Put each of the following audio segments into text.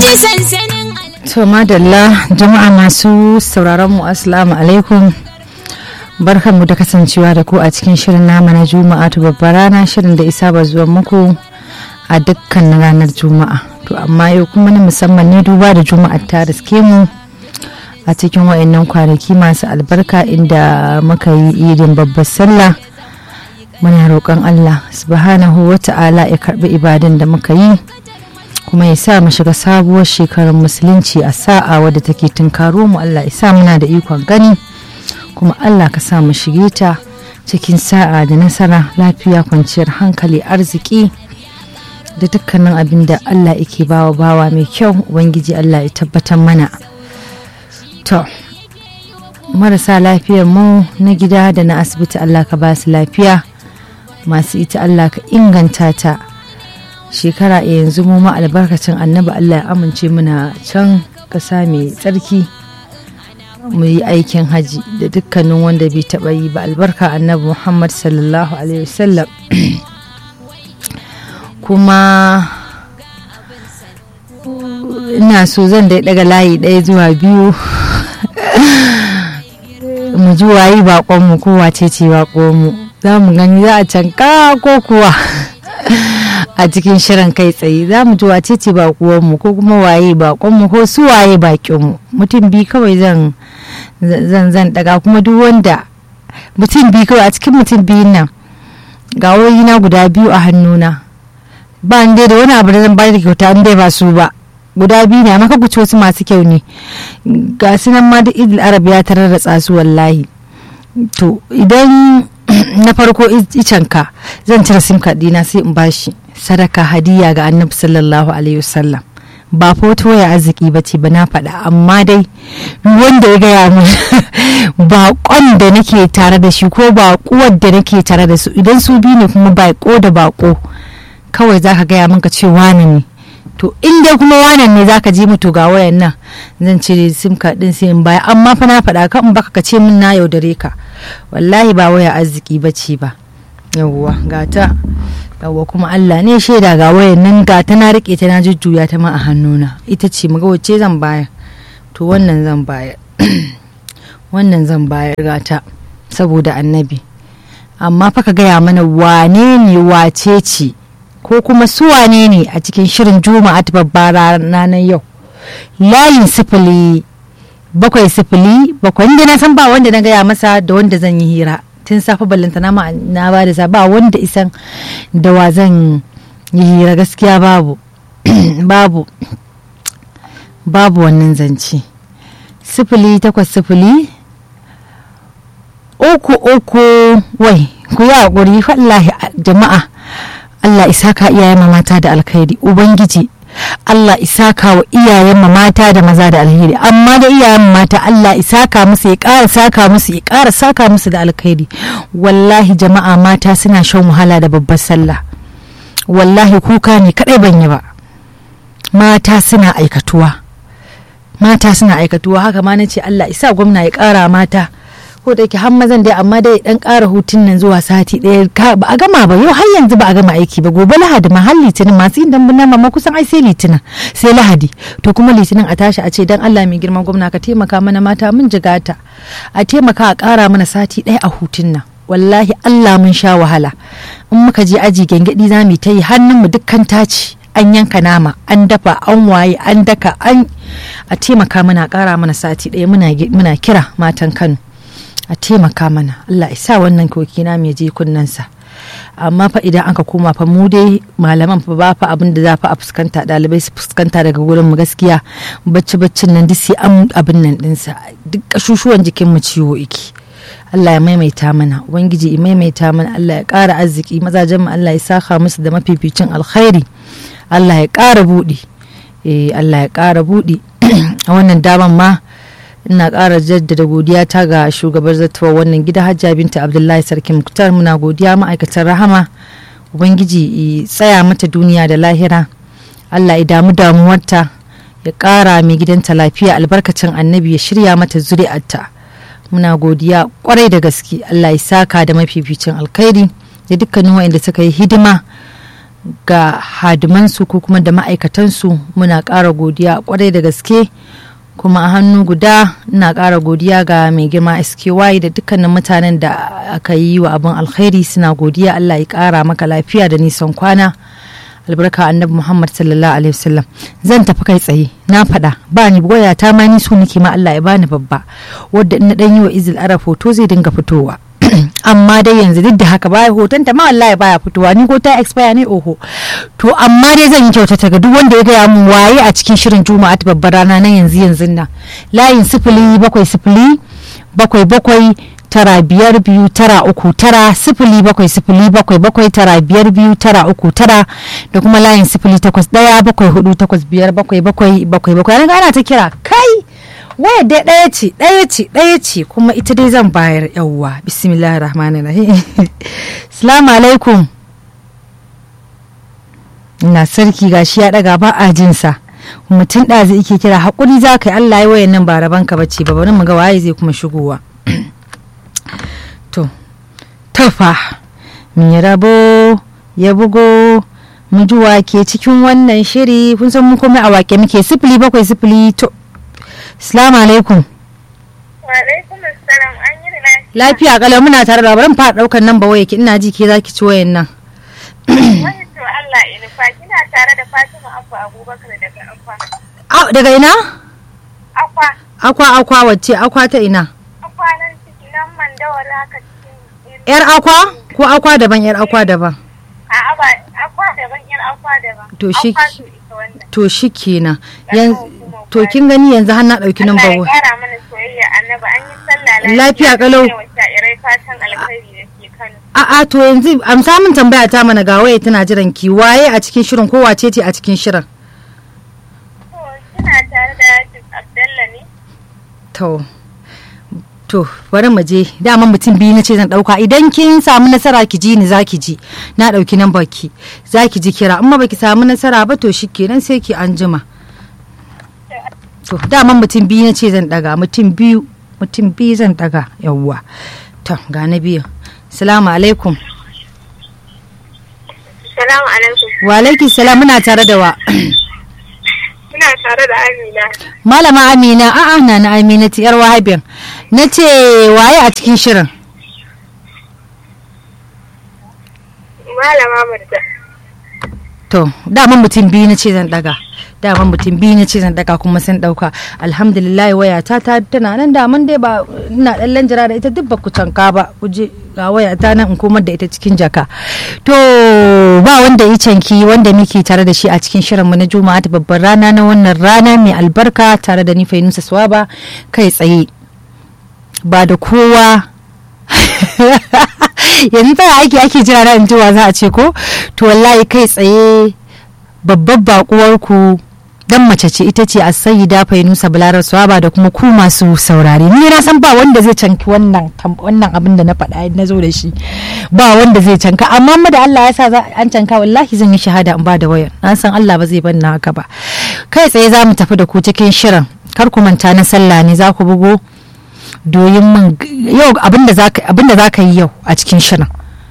sansanin To madalla jama'a masu sauraron mu assalamu alaikum barkanmu da kasancewa da ku a cikin shirin nama na juma'a to babbar rana shirin da isa ba zuwa muku a dukkan ranar juma'a to amma yau kuma na musamman ne duba da juma'a ta riske mu a cikin wayannan kwanaki masu albarka inda muka yi idin babbar sallah muna roƙon Allah subhanahu wa ta'ala ya karbi ibadan da muka yi kuma ya sa mu shiga sabuwar shekarar musulunci a sa'a wadda take tunkaro mu Allah ya sa muna da ikon gani kuma Allah ka sa mu shige ta cikin sa'a da nasara lafiya kwanciyar hankali arziki da dukkanin abin da Allah yake bawa bawa mai kyau ubangiji Allah ya tabbatar mana to marasa lafiyar mu na gida da na asibiti Allah ka ba su lafiya masu ita Allah ka inganta ta shekara a yanzu mu ma albarkacin annabi Allah ya amince muna can ƙasa mai tsarki mu yi aikin haji da dukkanin wanda bai taɓa yi ba albarka annabi Muhammad sallallahu alaihi wasallam kuma ina so zan dai daga layi ɗaya zuwa biyu mu ji wayi baƙonmu ko wace ce baƙonmu za mu gani za a canka ko kuwa a cikin shirin kai tsaye za mu ji wace ce baƙuwanmu ko kuma waye baƙonmu ko su waye baƙinmu mutum bi kawai zan zan zan daga kuma duk wanda mutum bi kawai a cikin mutum biyun nan ga na guda biyu a hannuna ba ni dai da wani abu da zan bayar da kyauta in dai ba su ba guda biyu ne amma ka guci wasu masu kyau ne ga su nan ma da idil arab ya tarar da su wallahi to idan na farko icanka zan cire sim card dina sai in bashi sadaka hadiya ga annabi sallallahu alaihi wasallam ba foto ya arziki ba ce ba na faɗa amma dai wanda ya gaya min baƙon da nake tare da shi ko baƙuwar da nake tare da su idan su biyu ne kuma baƙo da baƙo kawai za ka gaya min ka ce wane ne to in dai kuma wanan ne zaka ji mutu ga wayan nan zan cire sim card din sai in baya amma fa na faɗa ka in baka ka ce min na yaudare ka wallahi ba waya arziki bace ba yawwa gata yawwa kuma Allah ne shaida ga wayan nan gata na rike ta na jujjuya ta ma a hannuna ita ce muga wacce zan bayar to wannan zan bayar wannan zan bayar gata saboda annabi amma fa ka gaya mana wane ne wace ce ko kuma su wane ne a cikin shirin juma'a ta babbar ranar yau layin sifili bakwai sifili bakwai inda na san ba wanda na gaya masa da wanda zan yi hira tun safe ballanta na na ba da ba wanda isan da wa zan yi hira gaskiya babu babu babu wannan zance sifili takwas sifili uku uku wai ku yi haƙuri wallahi jama'a Allah isaka iyayen mata da alkhairi ubangiji Allah isaka wa iyayen mata da maza da alheri amma da iyayen mata Allah isaka musu ya ƙara saka musu ya ƙara saka musu da alkhairi wallahi jama'a mata suna shan wahala da babbar sallah wallahi kuka ne kadai ban yi ba mata suna aikatuwa mata suna aikatuwa haka ma nace Allah isa gwamna ya ƙara mata ko da yake har mazan dai amma dai dan ƙara hutun nan zuwa sati ɗaya ba a gama ba yau har yanzu ba a gama aiki ba gobe lahadi ma har litinin masu yin dambun nama kusan ai sai litinin sai lahadi to kuma litinin a tashi a ce dan Allah mai girman gwamna ka taimaka mana mata mun jigata a taimaka a ƙara mana sati ɗaya a hutun nan wallahi Allah mun sha wahala in muka je aji gyangyaɗi za mu ta yi hannun mu dukkan taci an yanka nama an dafa an waye an daka an a taimaka mana ƙara mana sati ɗaya muna kira matan Kano a taimaka mana Allah ya sa wannan koki na mai je kunnensa amma fa idan aka koma fa mu dai malaman fa ba fa abin da za fa a fuskanta dalibai su fuskanta daga gurin mu gaskiya bacci baccin nan duk sai an abin nan dinsa duk kashushuwan jikin mu ciwo iki Allah ya maimaita mana ubangiji ya maimaita mana Allah ya ƙara arziki mazajen mu Allah ya saka musu da mafificin alkhairi Allah ya ƙara buɗi eh Allah ya ƙara buɗi a wannan daman ma ina ƙara jaddada godiya ta ga shugabar zartawa wannan gida hajja binta abdullahi sarki muktar muna godiya ma'aikatan rahama ubangiji tsaya mata duniya da lahira allah ya damu damuwarta ya ƙara mai gidanta lafiya albarkacin annabi ya shirya mata zuri'arta muna godiya kwarai da gaske allah ya saka da mafificin alkhairi da dukkanin waɗanda suka yi hidima ga hadimansu ko kuma da ma'aikatansu muna ƙara godiya kwarai da gaske kuma a hannu guda ina ƙara godiya ga mai girma SKY da dukkanin mutanen da aka yi wa abin alkhairi suna godiya Allah ya ƙara maka lafiya da nisan kwana albarka annabi Muhammad sallallahu alaihi wasallam zan tafi kai tsaye na faɗa ba ni goya ta ma ni so nake ma Allah ya bani babba wadda in na dan yi wa izil arab hoto zai dinga fitowa amma dai yanzu duk da haka baya hoton ta ma wallahi baya fitowa ni ko ta expire ne oho to amma dai zan yi kyautata ga duk wanda ya gaya mun waye a cikin shirin juma'a ta babbar rana na yanzu yanzu nan layin sifili bakwai sifili bakwai bakwai tara biyar biyu tara uku tara sifili bakwai sifili bakwai bakwai tara biyar biyu tara uku tara da kuma layin sifili takwas daya bakwai hudu takwas biyar bakwai bakwai bakwai bakwai ana ta kira kai waya dai ɗaya ce ɗaya ce ɗaya ce kuma ita dai zan bayar yawwa bismillah rahmanir rahim salamu alaikum ina sarki gashi ya ɗaga ba a jinsa mutum ɗazi ike kira haƙuri za ka yi allah ya wayan nan ba raban ka bace ba bari mu ga waye zai kuma shigowa to tafa mi rabo ya bugo mu ji wake cikin wannan shiri kun san mu komai a wake muke sifili bakwai sifili to Salamu alaikum. Wa alaikum assalam an yi lafiya. Lafiya kalau muna tare da barin fara daukar nan ba waya ki ina ji ke zaki ci wayan nan. Wani to Allah ya nufa kina tare da Fatima Abba Abubakar daga Akwa. Ah daga ina? Akwa. Akwa akwa wacce akwa ta ina? Akwa nan ciki nan mandawar haka cikin. Yar akwa ko akwa daban yar akwa daban? A'a ba akwa daban yar akwa daban. To shi- Akwa to ita wannan. To shikenan. Yan Yanzu to kin gani yanzu har na dauki nan ba Allah ya waya. kara mana soyayya annabi an yi sallah Lafiya kalau. Wa sha'irai fatan alkhairi da ke Kano. A'a to yanzu amsa min tambaya ta mana ga waya tana jiran ki waye a cikin shirin ko wace ce a cikin shirin? To kina tare da Yusuf Abdallah ne? To, to bari mu je dama mutum biyu na ce zan dauka idan kin samu nasara ki ji ni za ki ji na dauki nan baki za ki ji kira amma baki samu nasara ba to shikenan sai ki anjima to dama mutum biyu na ce zan daga mutum biyu mutum biyu zan daga yawwa to ga na biyu salamu alaikum Salamu alaikum. wa alaiki salam muna tare da wa Muna tare da Amina. malama amina a'a na na amina yar wahabin na ce waye a cikin shirin Malama Murja. To, daman mutum biyu na ce zan daga. Daman mutum biyu na ce zan daga kuma sun dauka. Alhamdulillah wayata ta tana nan daman dai ba ina dan lanjira da ita duk ba ku canka ba. Ku je ga wayata nan in komar da ita cikin jaka. To, ba wanda ya canki wanda muke tare da shi a cikin shirin mu na Juma'a ta babbar rana na wannan rana mai albarka tare da ni Fainusa Swaba kai tsaye. Ba da kowa yanzu tana aiki ake jira na injiwa za a ce ko to wallahi kai tsaye babbar bakuwar ku dan mace ce ita ce a sayyida fainusa bularar swaba da kuma ku masu saurare ni na san ba wanda zai canki wannan tam- wannan abin da na faɗa na zo da shi ba wanda zai canka amma mu da Allah ya sa za- an canka wallahi zan yi shahada in ba da wayar na san Allah ba zai banna haka ba kai tsaye za mu tafi da ku cikin shirin kar ku manta na sallah ne za ku bugo doyin min yau abinda za ka yi yau a cikin shirin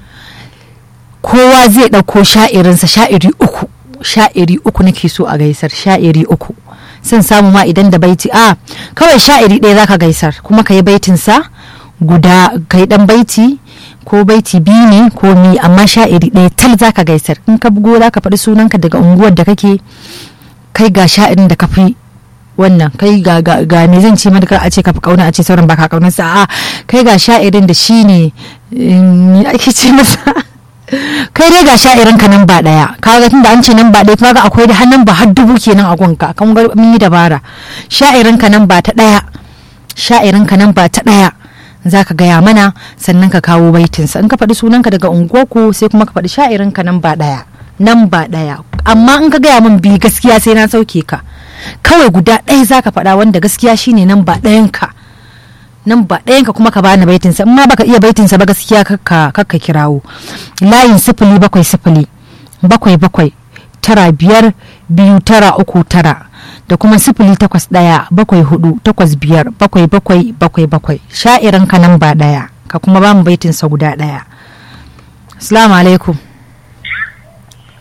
kowa zai ɗauko sha'irinsa sha'iri uku sha'iri uku nake so a gaisar sha'iri uku sun samu ma idan da baiti a kawai sha'iri ɗaya zaka gaisar kuma ka yi baitinsa guda ka yi ɗan baiti ko baiti biyu ne ko mi amma sha'iri ɗaya tal zaka gaisar in ka bugo zaka faɗi sunanka daga unguwar da kake kai ga sha'irin da ka fi wannan kai ga ga ga me zan ce madakar a ce ka fi kauna a ce sauran baka kaunar sa a kai ga sha'irin da shine me ake ce masa kai dai ga sha'irin ka nan ba daya kaga tunda an ce nan ba daya kaga akwai da hannun ba har dubu kenan a gunka kan ga mun yi dabara sha'irin ka nan ba ta daya sha'irin ka nan ba ta daya za ka gaya mana sannan ka kawo baitinsa in ka faɗi sunanka daga unguwarku sai kuma ka faɗi sha'irin ka nan ba daya nan ba daya amma in ka gaya min bi gaskiya sai na sauke ka kawai guda ɗaya za ka faɗa wanda gaskiya shine nan ba ɗayanka nan ba ɗayanka kuma ka bani baitinsa in ma baka iya baitinsa ba gaskiya kakka kakka kirawo layin sifili bakwai sifili bakwai bakwai tara biyar biyu tara uku tara da kuma sifili takwas ɗaya bakwai hudu takwas biyar bakwai bakwai bakwai bakwai sha'irin ka nan ba ɗaya ka kuma bamu baitinsa guda ɗaya assalamu alaikum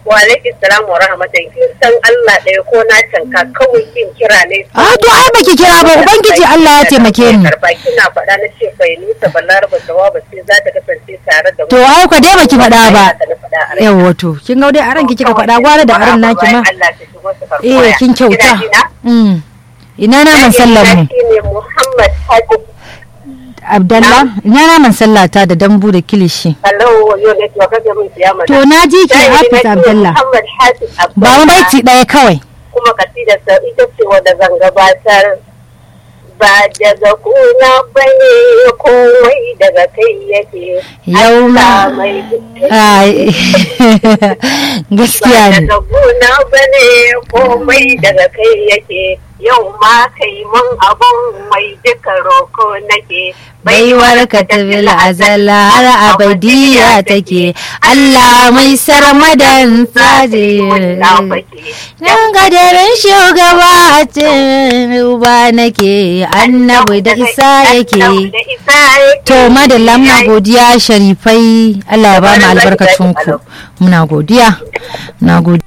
Wa alaikum salam wa rahmatullahi. Kin san Allah ɗaya ko na canka kawai kin kira ne. a to ai baki kira ba ubangiji Allah ya taimake ni Karba kina faɗa na ce bai nisa balaraba jawaba sai za ta kasance tare da mu. to ai ko dai baki faɗa ba Haka na faɗa a rai. yawa to kin ga dai aran ki kika faɗa gwara da aran naki ma Allah ta shigo su karɓi eh waya. kin kyauta Kina ji na? Mm. ina naman sallar mu Shi ne Muhammad Hajji. Abdallah ina naman sallata da dambu da kilishi Hello, yau ne to kaga mun kiyama. to na ji ki Hafiz Abdallah Muhammad Hafiz Abdallah. ba mu baiti ɗaya kawai kuma kasidarsa ita ce wadda zan gabatar ba daga kuna bane komai daga kai yake Yau ma- Allah mai Ai, gaskiya ba ne daga kuna bane komai daga kai yake yau ma kai mun abun mai duka roko nake baiwar ka ta bil azala har abadiya take Allah mai sarmadan tsaje nan gadarin shugaba a cikin ruba nake annabi da isa yake to madalla muna godiya sharifai Allah ya ba mu albarkacin ku muna godiya muna godiya